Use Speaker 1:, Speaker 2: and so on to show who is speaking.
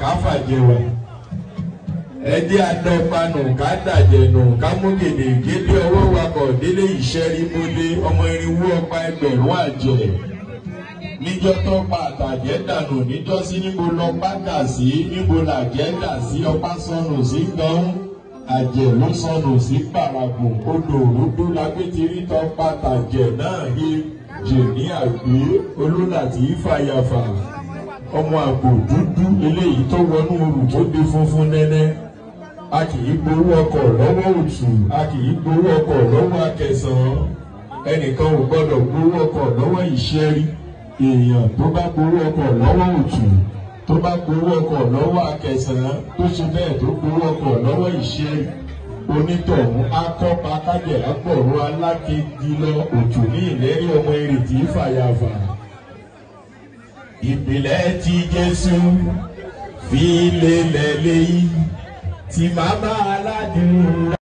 Speaker 1: ká fàjẹwà ẹdí adọ́panù ká dàjẹ̀nù ká mú gèdè gédé ọwọ́ wakọ̀ délé ìṣẹ́rí mọ́lé ọmọ irinwó ọpa ẹgbẹ̀rún àjẹ́ níjọ́ tó pa àtàjẹ́ dànù níjọ́ sí níbo lọ pátá sí níbo làjẹ́ dà sí ọpá sọnù sí gan àjẹ́ ló sọnù sí parapò odò òrùdó lágbétirí tó pa àtàjẹ́ náà yé jèní àgbé olólàtí fàyàfà ọmọ àgbò dúdú eléyìí tó wọnú orù tó di funfun nẹ́nẹ́ a kì í gbowó ọkọ̀ lọ́wọ́ òtù a kì í gbowó ọkọ̀ lọ́wọ́ akẹsàn-án ẹnìkan ò gbọ́dọ̀ gbowó ọkọ̀ lọ́wọ́ ìṣẹ́rí èèyàn tó bá gbowó ọkọ̀ lọ́wọ́ òtù tó bá gbowó ọkọ̀ lọ́wọ́ akẹsàn-án tó ṣe bẹ́ẹ̀ tó gbowó ọkọ̀ lọ́wọ́ ìṣẹ́rí onítọ̀hún akọ́pa kájẹ̀ àpọ̀rọ̀ alákejì lọ òtù ní ìlérí ọmọ èrètí fàyàfà ìpìlẹ̀ tí Jésù fi lélẹ̀ léyìí tí màmá aládùn.